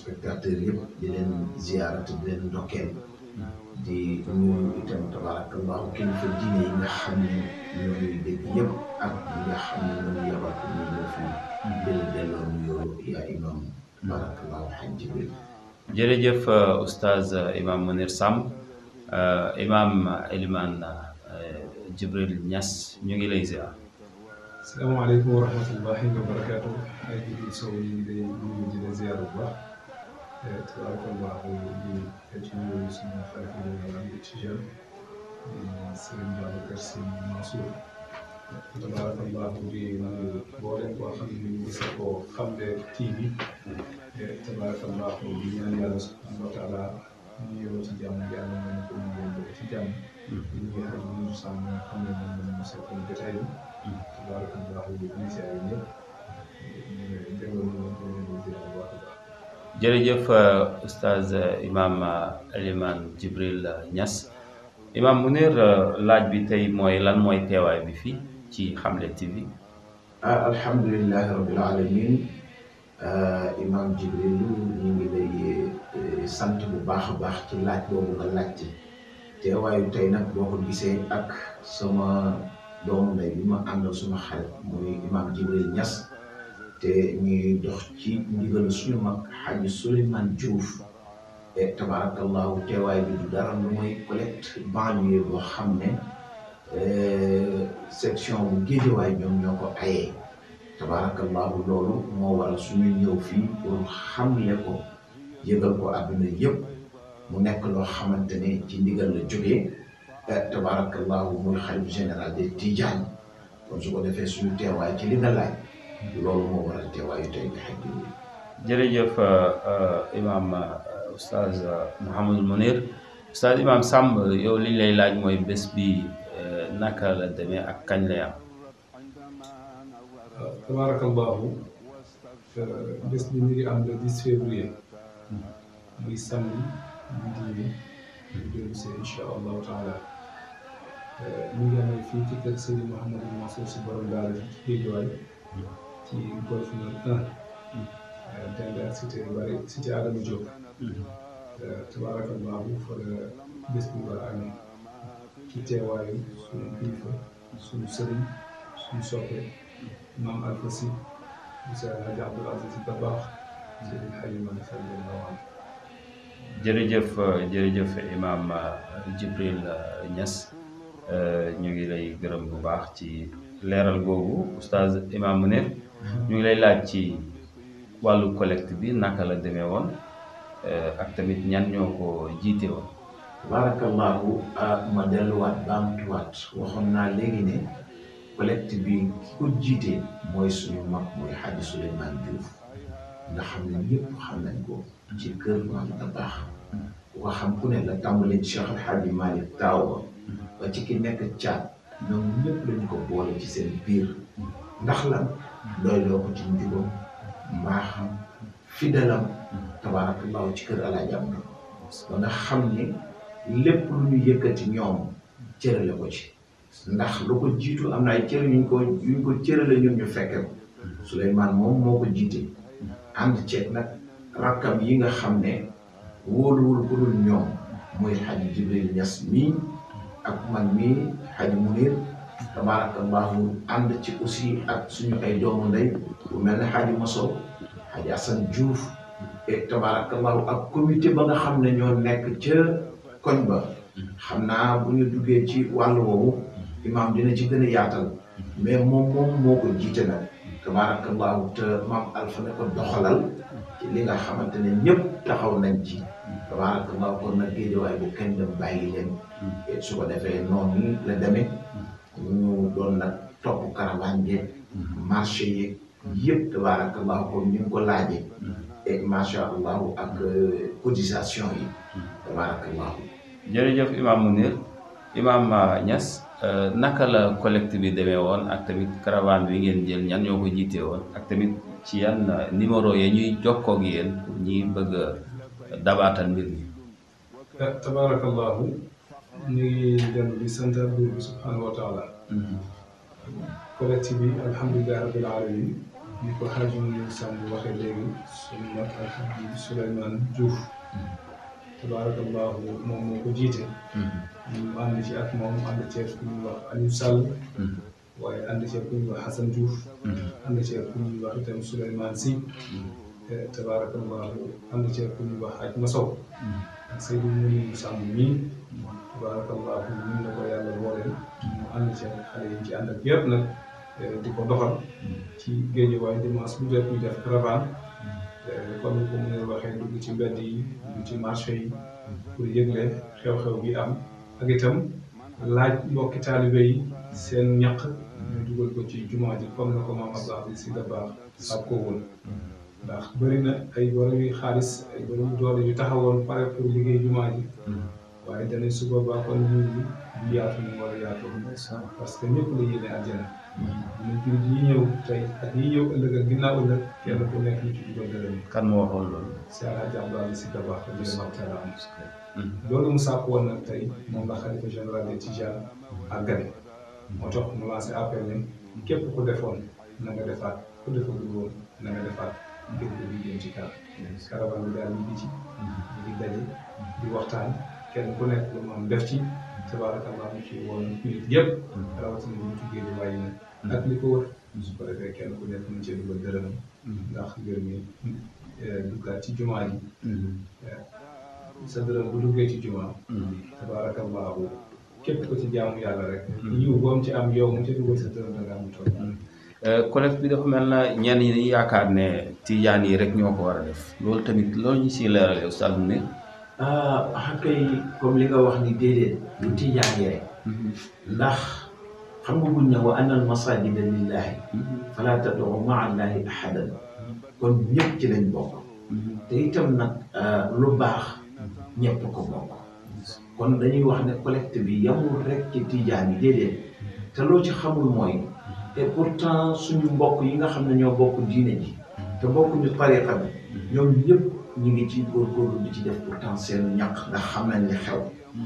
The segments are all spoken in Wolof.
téléspectateurs yëpp di leen ziyaarate di leen ndokkeel di nuyu itam tabarakallahu kilifa diine yi nga xam ne ñoo ñuy dégg yëpp ak ñi nga xam ne ñoo ñu yabal ko ñu ñëw fii di la delloo nuyoo yaa imam tabarakallahu xaj Jibril jërëjëf oustaz imam Mounir Samb imam Eliman Jibril Niass ñu ngi lay ziar. salaamaaleykum wa rahmatullahi wa barakaatu ay Jibril Sow ñu ngi lay nuyu di la ziar bu baax tabarakallahu di ci nuyu suñu xarit yi am di Tijaan di Sëriñ Babacar Sy Mansour tabarakallahu di nuyu mboolem koo xam ne ñu ngi sa ko Xamle TV tabarakallahu di ñaan yàlla subhanahu wa taala ñu yow ci jàmm yàlla mën na ko ñu yóbbu ci jàmm di nuyu xarit yi ñu sàmm nga xam ne moom la ñu seqal jotaay bi tabarakallahu di initié yi ñëpp ñu déggoo ñu leen ko leen di ziar bu baax a baax jërëjëf oustaz imam Eliman Jibril Niass imam Mounir laaj bi tey mooy lan mooy teewaay bi fii ci Xamle TV. ah alhamdulilahi rabbil alamin imam Jibril ñu ngi lay sant bu baax a baax ci laaj boobu nga laajte teewaayu tey nag boo ko gisee ak sama doomu ndey bi ma àndal suma xarit muy imam Jibril Niass te ñuy dox ci ndigalu suñu mag xaji Souleymane Diouf e tabarakallahu teewaay bi du dara lu mooy collecte banlieue boo xam ne section bu Géejawaay ñoom ñoo ko ayee tabarakallahu loolu moo waral suñuy ñëw fii pour xamle ko yëgal ko àdduna yëpp mu nekk loo xamante ne ci ndigal la jógee tabarakallahu muy xalif général des Tidiane kon su ko defee suñu teewaay ci li nga laaj loolu moo waral teewaayu tey bi xaj jërëjëf imam oustaz Mouhamadul Mounir oustaz imam Samb yow li ñu lay laaj mooy bés bi naka la demee ak kañ lay am. waaw tabarakallahu bés bi mi ngi am le 10 février muy samedi midi ñu dellu si incha allahu taala ñu ngi amee fii ci kër Sëriñ Mouhamadou Mansour si borom daara ci Géejawaay ci golf nord 1 dend ak cité yu bëri cité Adama Diop tabarakallahu fa la bés bi war a amee ci teewaayu suñu kilifa suñu sëriñ suñu soppe maam Alpha Sy Moussa Hadj Abdoul Aziz Sy Dabakh Sëriñ Xalima radiyallahu anhu jërëjëf jërëjëf imam Jibril Niass ñu ngi lay gërëm bu baax ci leeral googu oustaz imam Mounir ñu ngi lay laaj ci wàllu collecte bi naka la demee woon ak tamit ñan ñoo ko jiite woon. tabarakallahu ma delluwaat baamtuwaat waxoon naa léegi ne collecte bi ki ko jiite mooy suñu mag mooy Hadji Souleymane Diouf nga xam ne ñëpp xam nañ ko ci kër maam Dabakh ku ko xam ku ne la tàmbalee Cheikh El Hadji Malick Tawa ba ci ki nekk caat ñoom ñëpp lañ ko boole ci seen biir ndax lan doy loo ko ci njubam mbaaxam fidalam tabarakallahu ci kër alaaji am ba nga xam ne lépp lu ñu yëkkati ñoom cërale ko ci ndax lu ko jiitu am na ay cër yuñ ko yuñ ko cërale ñun ñu fekke ko Souleymane moom moo ko jiite ànd ceeg nag rakkam yi nga xam ne wóoluwul ku dul ñoom muy Hadji Jibril Niass mii ak man mii Hadji Mounir tabarakallahu ànd ci aussi ak suñu ay doomu ndey bu mel ne Hadji Mosow Hadji Assane Diouf et tabarakallahu ak comité ba nga xam ne ñoo nekk ca koñ ba xam naa bu ñu duggee ci wàllu woowu imaam dina ci gën a yaatal mais moom moom moo ko jiite nag tabarakallahu te maam Alpha ne ko doxalal ci li nga xamante ne ñëpp taxaw nañ ci tabarakallahu kon nag géejawaay bu kenn dem bàyyi leen su ko defee noonu la demee ñu doon nag topp caravane yeeg marché yeeg yëpp tabarakallahu comme ni nga ko laajee et macha allahu ak cotisation yi tabarakallahu jërëjëf imam Mounir imam Niass naka la collecte bi demee woon ak tamit caravane bi ngeen jël ñan ñoo ko jiite woon ak tamit ci yan numéro ya ñuy jokkoo ak yéen pour ñi bëgg a dabaatal mbir mi. tabarakallahu ñu ngi dellu di sant buur bi subhanahu wa taala collecte bi alhamdulilah rabbil alamin ni ko Hadj Mounir Samb waxee léegi suñu mag Alhaji Souleymane Diouf tabarakallahu moom moo ko jiite ñu ànd ci ak moom ànd ceeg ku ñuy wax Aliou Sall waaye ànd ceeg ku ñuy wax Hassan Diouf ànd ceeg ku ñuy wax itam Souleymane Sy tabarakallahu ànd ceeg ku ñuy wax Hadj Masow ak Seydou Mounir Samb mii tabarakallahu ñun la ko yàlla booleel mu ànd ceeg xale yi ci ànd ak yëpp nag di ko doxal ci géej waaye dimanche bu jot ñu def caravane comme ni ko mu ne waxee dugg ci mbedd yi dugg ci marché yi pour yëgle xew-xew bi am ak itam laaj mbokki taalibe yi seen ñaq ñu dugal ko ci jumaa ji comme na ko maam Abdou si da baax sab ko woon ndax bëri na ay borom yu xaalis ay borom doole yu taxawoon pare pour liggéey jumaa ji waaye danañ su boobaa kon ñun ñi du yaatu ñu war a yaatu parce que ñëpp la yéene àjjana ñu jullit yi ñëw tey ak yi ñëw ëllëg ak ginnaaw ëllëg kenn ku nekk ñu ci dugal dërëm kan moo waxoon loolu si Alaaji Abdoulaye Si Dabakh radiyallaahu taala anhu loolu mu sàkk woon nag tey moom la xalifa général des Tidianes àggale moo tax mu lancé appel ne képp ku defoon na nga defaat ku defagul woon na nga defaat ngir ko di jëm ci kanam caravane bi daal ñu ngi ci ñu ngi daje di waxtaan kenn ku nekk lu mu am def ci tabaarakallah ñu ci woon jullit yëpp rawatina ñu ci génn waaye nag ak li ko wër su ko defee kenn ku nekk mu ci dugal dërëmam ndax mbir mi duggaat ci jumaa ji sa dërëm bu duggee ci jumaa tabaarakallahu képp ko ci jaamu yàlla rek yiw boom ci am yow mu ci dugal sa dërëm da nga am tool collecte bi dafa mel na ñenn ñi yaakaar ne tijaan yi rek ñoo ko war a def loolu tamit loolu ñu siy leerale Oustaz Mounir ah kay comme li nga wax ni déedéet lu tijaan yi rek ndax xam nga buñ ne wa anna al masajida lillahi fala tad'u ma'a allahi ahadan kon ñëpp ci lañ bokk te itam nag lu baax ñëpp ko bokk kon dañuy wax ne collecte bi yamul rek ci tijaan yi déedéet te loo ci xamul mooy et pourtant suñu mbokk yi nga xam ne ñoo bokk diine ji te bokkuñu tariqa bi ñoom ñëpp ñu ngi ci góorgóorlu di ci def pourtant seen ñaq ndax xam nañ li xew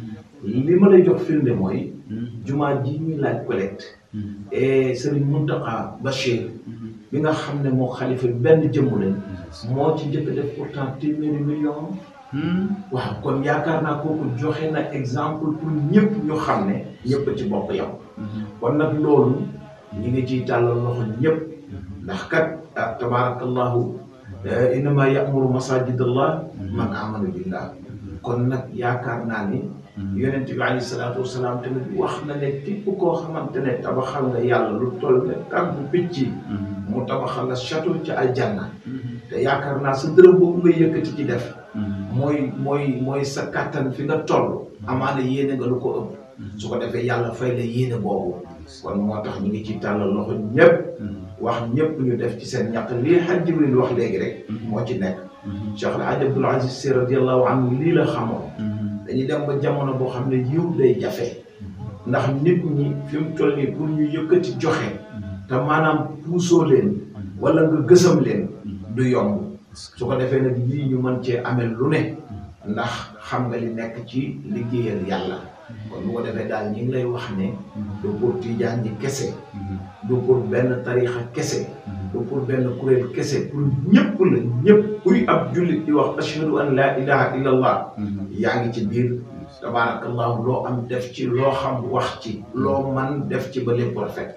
li ma lay jox firnde mooy jumaa ji ñuy laaj collecte et Serigne Mountakha Bachir bi nga xam ne moo xalifa benn jëmmu lañ moo ci njëkk def pourtant téeméeri million waaw kon yaakaar naa kooku joxe na exemple pour ñëpp ñu xam ne ñëpp ci bokk yow kon nag loolu ñi ngi ciy tàllal loxo ñëpp ndax kat ah tabaarakallahu innama ya'muru masajidallah man amana billah kon nag yaakaar naa ni yonent bi alayhi salaatu wasalaam tamit wax na ne képp koo xamante ne tabaxal nga yàlla lu toll ne tàggu picc mu tabaxal la château ci aljanna te yaakaar naa sa dërëm boobu nga yëkkati ci def mooy mooy mooy sa kàttan fi nga toll amaana yéene nga lu ko ëpp su ko defee yàlla fay la yéene boobu kon moo tax ñu ngi ci tàllal loxo ñëpp wax ñëpp ñu def ci seen ñaq lii xaj Jibril wax léegi rek moo ci nekk Cheikh El Hadj Abdoul Aziz Sy radiallahu anhu lii la xamoon dañuy dem ba jamono boo xam ne yiw day jafe ndax nit ñi fi mu toll nii pour ñu yëkkati joxe te maanaam puusoo leen wala nga gësam leen du yomb su ko defee nag lii ñu mën cee amee lu ne ndax xam nga li nekk ci liggéeyal yàlla kon bu ko defee daal ñi ngi lay wax ne du pour tijaan ñi kese du pour benn tarixa kese du pour benn kuréel kese pour ñëpp la ñëpp kuy ab jullit di wax ashhadu an la ilaha illa allah yaa ngi ci biir tabaarakallahu loo am def ci loo xam wax ci loo man def ci ba lépp rafet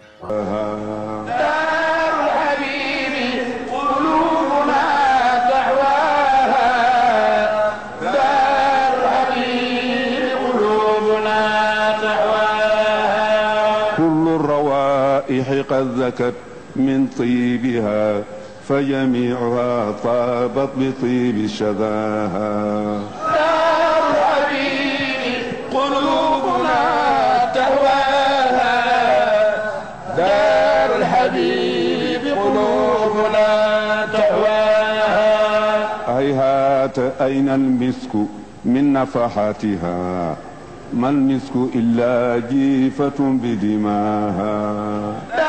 قد ذكت من طيبها فجميعها طابت بطيب شذاها دار الحبيب قلوبنا تهواها دار الحبيب قلوبنا تهواها هيهات أين المسك من نفحاتها ما المسك إلا جيفة بدماها